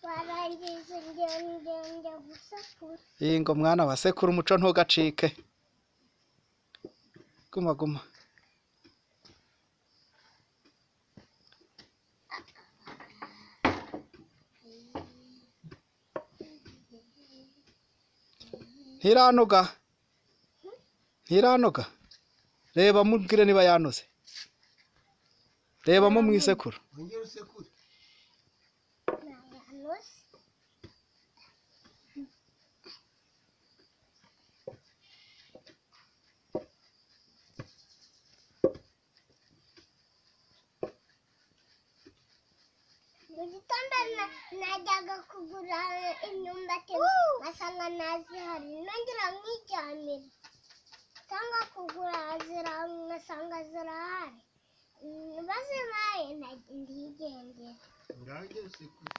warangiza ingendo ngenda gusekura Yinga umwana wa sekuru umuco ntugacike. Guma guma. Ntiranuga. Ntiranuga. Reba mubwire niba yanuze. Reba mu mu isekuru. wongere usekure ntayanuze mu gitondo na- najyaga kugura imyumbati nkasanga ntazihari nongera nkijyanira cyangwa kugura zira nkasanga zirahari Mm, bazimpaye nta- ndigendera urangere usekure